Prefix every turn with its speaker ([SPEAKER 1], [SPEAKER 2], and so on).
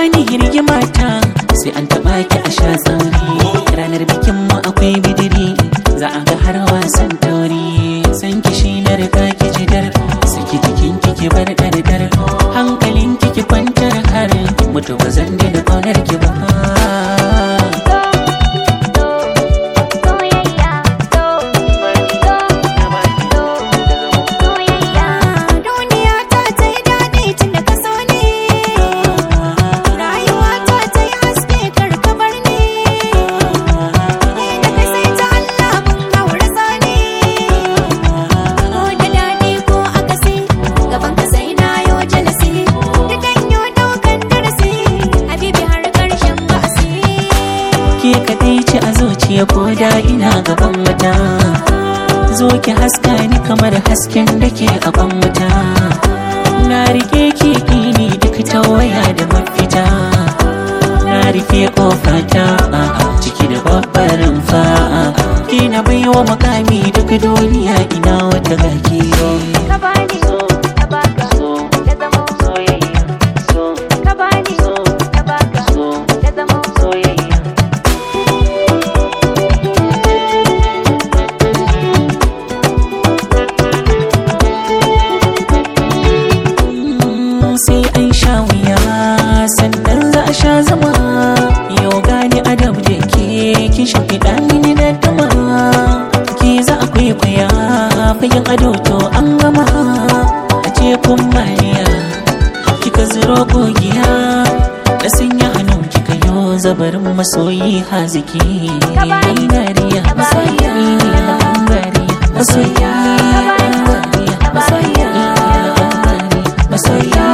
[SPEAKER 1] bani hirgima ta sai an taba ki a sha tsauri ranar bikin mu akwai bidiri za a ga har wasan tauri san ki shi na riga ki jidar saki jikin ki ki bar dardar hankalin ki ki kwantar har mutu ba zan daina kaunar ki ba
[SPEAKER 2] soyayya soyayya duniya ta ta yi daɗi tun da ka so ne rayuwa ta ta yi haske kar ka bar ni ni da kai sai ta Allah mun gaura sani ko da daɗi ko akasi gaban ka sai na yo jalasi dukan yo daukan darasi habibi har ƙarshen ba'asi
[SPEAKER 1] ke kaɗai ce a zuciya ko da ina gaban wata zo ki haska ni kamar hasken da ke a ban wuta na rike ki ni duk ta waya da mafita na rufe kofata ciki da babbar fa'a ki na baiwa makami duk duniya ina wata gaki
[SPEAKER 2] ka bani ka baka da zama ka bani ka baka da zama
[SPEAKER 1] sai an sha wuya sannan za a sha zama yau gani adam da ke kin shimfiɗa mini da dama ke za a kwaikwaya fagen ado to an gama a ce kun mariya kika zuro kogiya da sanya hannun kika yo zabarin masoyi haziki dariya masoyi dariya masoyi dariya masoyi